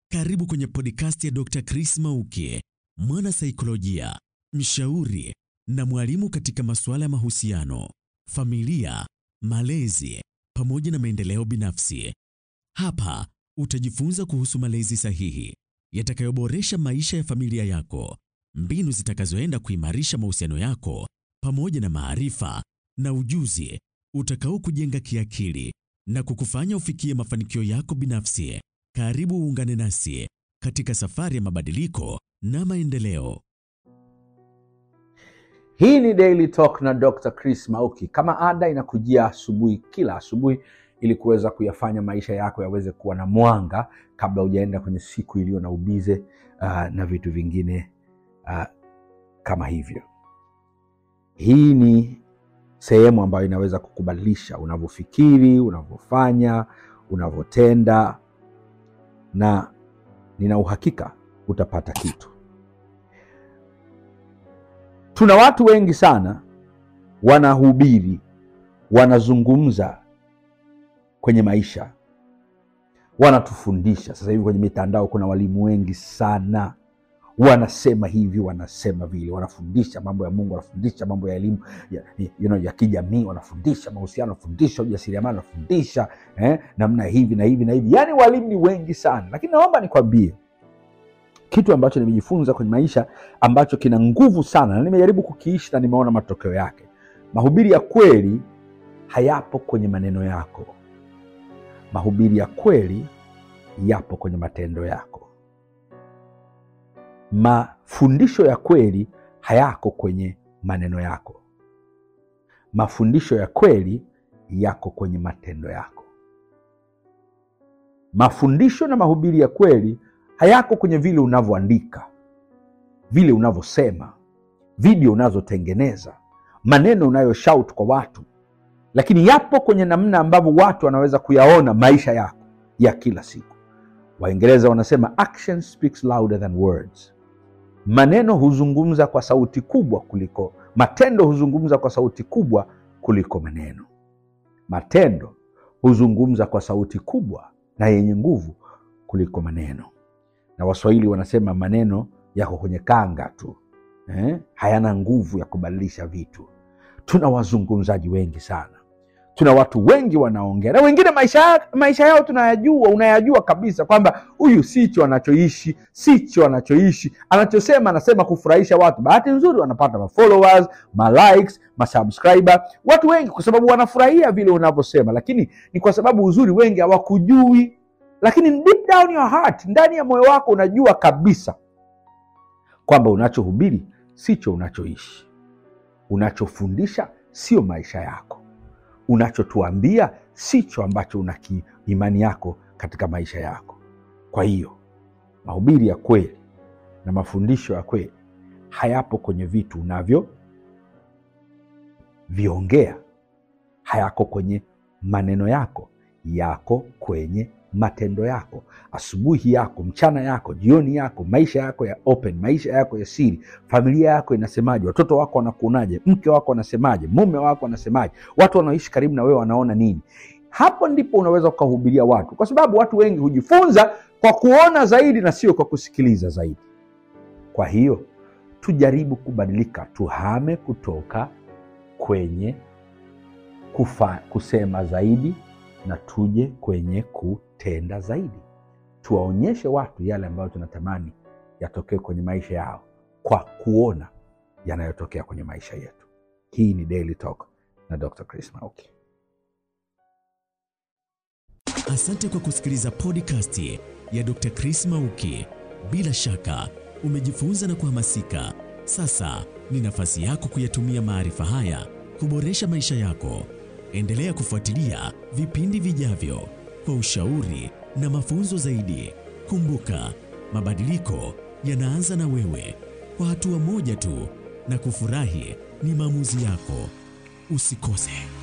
Karibu kwenye podcast ya Dr. Chris Mauki, mwana saikolojia, mshauri na mwalimu katika masuala ya mahusiano, familia, malezi pamoja na maendeleo binafsi. Hapa utajifunza kuhusu malezi sahihi yatakayoboresha maisha ya familia yako, mbinu zitakazoenda kuimarisha mahusiano yako pamoja na maarifa na ujuzi utakao kujenga kiakili na kukufanya ufikie mafanikio yako binafsi. Karibu uungane nasi katika safari ya mabadiliko na maendeleo. Hii ni Daily Talk na Dr. Chris Mauki. Kama ada, inakujia asubuhi, kila asubuhi, ili kuweza kuyafanya maisha yako yaweze kuwa na mwanga kabla hujaenda kwenye siku iliyo na ubize uh, na vitu vingine uh, kama hivyo. Hii ni sehemu ambayo inaweza kukubadilisha unavyofikiri, unavyofanya, unavyotenda, na nina uhakika utapata kitu. Tuna watu wengi sana wanahubiri, wanazungumza kwenye maisha, wanatufundisha. Sasa hivi kwenye mitandao kuna walimu wengi sana wanasema hivi, wanasema vile, wanafundisha mambo ya Mungu, wanafundisha mambo ya elimu ya, you know, ya kijamii, wanafundisha mahusiano, wanafundisha ujasiriamali, wanafundisha eh, namna hivi na hivi na hivi. Yaani walimu ni wengi sana, lakini naomba nikwambie kitu ambacho nimejifunza kwenye maisha ambacho kina nguvu sana na nimejaribu kukiishi na nimeona matokeo yake. Mahubiri ya kweli hayapo kwenye maneno yako, mahubiri ya kweli yapo kwenye matendo yako. Mafundisho ya kweli hayako kwenye maneno yako, mafundisho ya kweli yako kwenye matendo yako. Mafundisho na mahubiri ya kweli hayako kwenye vile unavyoandika, vile unavyosema, video unazotengeneza, maneno unayoshout kwa watu, lakini yapo kwenye namna ambavyo watu wanaweza kuyaona maisha yako ya kila siku. Waingereza wanasema action speaks louder than words. Maneno huzungumza kwa sauti kubwa kuliko matendo, huzungumza kwa sauti kubwa kuliko maneno. Matendo huzungumza kwa sauti kubwa na yenye nguvu kuliko maneno na Waswahili wanasema maneno yako kwenye kanga tu eh? hayana nguvu ya kubadilisha vitu. Tuna wazungumzaji wengi sana, tuna watu wengi wanaongea na wengine maisha, maisha yao tunayajua, unayajua kabisa kwamba huyu sicho anachoishi, sicho anachoishi. Anachosema anasema kufurahisha watu. Bahati nzuri wanapata mafollowers, malikes, masubscriber, watu wengi, kwa sababu wanafurahia vile unavyosema, lakini ni kwa sababu uzuri wengi hawakujui lakini deep down your heart, ndani ya moyo wako unajua kabisa kwamba unachohubiri sicho unachoishi, unachofundisha sio maisha yako, unachotuambia sicho ambacho una imani yako katika maisha yako. Kwa hiyo mahubiri ya kweli na mafundisho ya kweli hayapo kwenye vitu unavyo viongea, hayako kwenye maneno yako, yako kwenye matendo yako, asubuhi yako, mchana yako, jioni yako, maisha yako ya open, maisha yako ya siri, familia yako inasemaje? Watoto wako wanakuonaje? Mke wako anasemaje? Mume wako anasemaje? Watu wanaoishi karibu na wewe wanaona nini? Hapo ndipo unaweza ukahubiria watu, kwa sababu watu wengi hujifunza kwa kuona zaidi na sio kwa kusikiliza zaidi. Kwa hiyo tujaribu kubadilika, tuhame kutoka kwenye kufa, kusema zaidi na tuje kwenye kutenda zaidi. Tuwaonyeshe watu yale ambayo tunatamani yatokee kwenye maisha yao kwa kuona yanayotokea kwenye maisha yetu. Hii ni Daily Talk na Dr. Chris Mauki. Asante kwa kusikiliza podcast ya Dr. Chris Mauki. Bila shaka umejifunza na kuhamasika. Sasa ni nafasi yako kuyatumia maarifa haya kuboresha maisha yako. Endelea kufuatilia vipindi vijavyo kwa ushauri na mafunzo zaidi. Kumbuka, mabadiliko yanaanza na wewe, kwa hatua moja tu, na kufurahi ni maamuzi yako. Usikose.